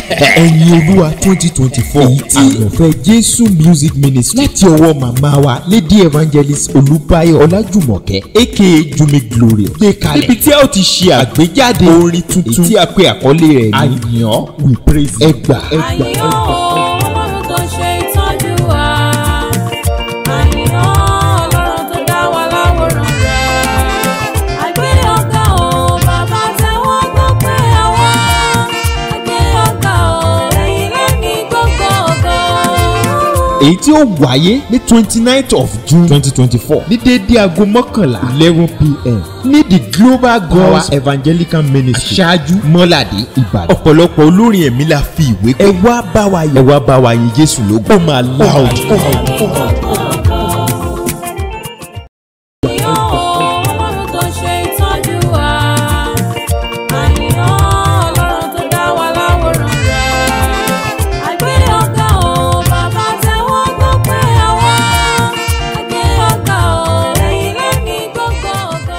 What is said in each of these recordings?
ẹ̀yin olúwa twenty twenty four èyí tí àyànfẹ́ jésù music ministry láti ọwọ́ màmá wa lady evangelist olúbáyọ̀ ọlájùmọ̀kẹ́ aka jumi glory gbé kalẹ̀ níbi tí a ó ti ṣe àgbéjáde orin tuntun èyí tí a pè àkọlé rẹ̀ ní àyàn we praise ẹgbà ẹgbà àyàn ẹgbà. ọlọ́run tó ṣe ìtọ́jú wa àyàn ọlọ́run tó dá wa láwòrán rẹ̀ àgbé ọ̀gá o bàbá tẹ́wọ́ gbọ́ pé àwa àgbé ọ̀gá o ẹ̀yin lẹ́ni gbogbo ògo. èyí tí ó wáyé ní twenty ninth of june twenty twenty four ní déédéé aago mọ́kànlá eleven pm ní the global gods evangelical ministry aṣáájú mọ́ládé ìbàdàn ọ̀pọ̀lọpọ̀ olórin ẹ̀mí la fi ìwé pé ẹ wá bá wa yìn ẹ wá bá wa yìn jésù lógo ó máa loud. àyàn ọlọ́run tó ṣe ìtọ́jú wa àyàn ọlọ́run tó dá wa láwòrán rẹ̀ àgbé ọ̀gá o bàbá tẹ́wọ́ gbọ́ pé àwa àgbé ọ̀gá o ẹ̀yin lẹ́ni gbogbo ògo.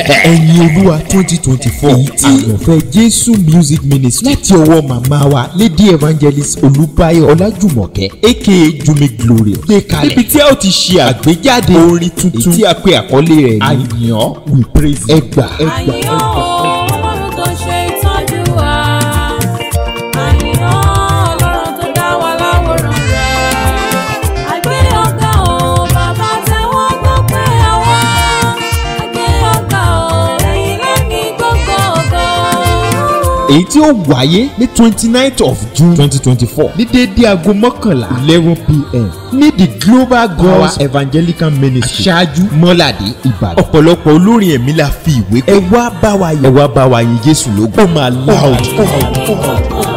ẹ̀yin olúwa twenty twenty four èyí tí àyànfẹ́ jésù music ministry láti ọwọ́ màmá wa lady evangelist olúbáyọ̀ ọlájùmọ̀kẹ́ aka jumi glory gbé kalẹ̀ níbi tí a ó ti ṣe àgbéjáde orin tuntun èyí tí a pè àkọlé rẹ̀ ní àyàn we praise ẹgbà ẹgbà àyàn ẹgbà. ọlọ́run tó ṣe ìtọ́jú wa àyàn ọlọ́run tó dá wa láwòrán rẹ̀ àgbé ọ̀gá o bàbá tẹ́wọ́ gbọ́ pé àwa àgbé ọ̀gá o ẹ̀yin ló ní gbogbo ògo. èyí tí ó wáyé ní twenty ninth of june twenty twenty four ní déédéé aago mọ́kànlá eleven pm ní the global gods evangelical ministry aṣáájú mọ́ládé ìbàdàn ọ̀pọ̀lọpọ̀ olórin ẹ̀mí la fi ìwé pé ẹ wá bá wa yìn ẹ wá bá wa yìn jésù lógo ó máa loud. Gbogbo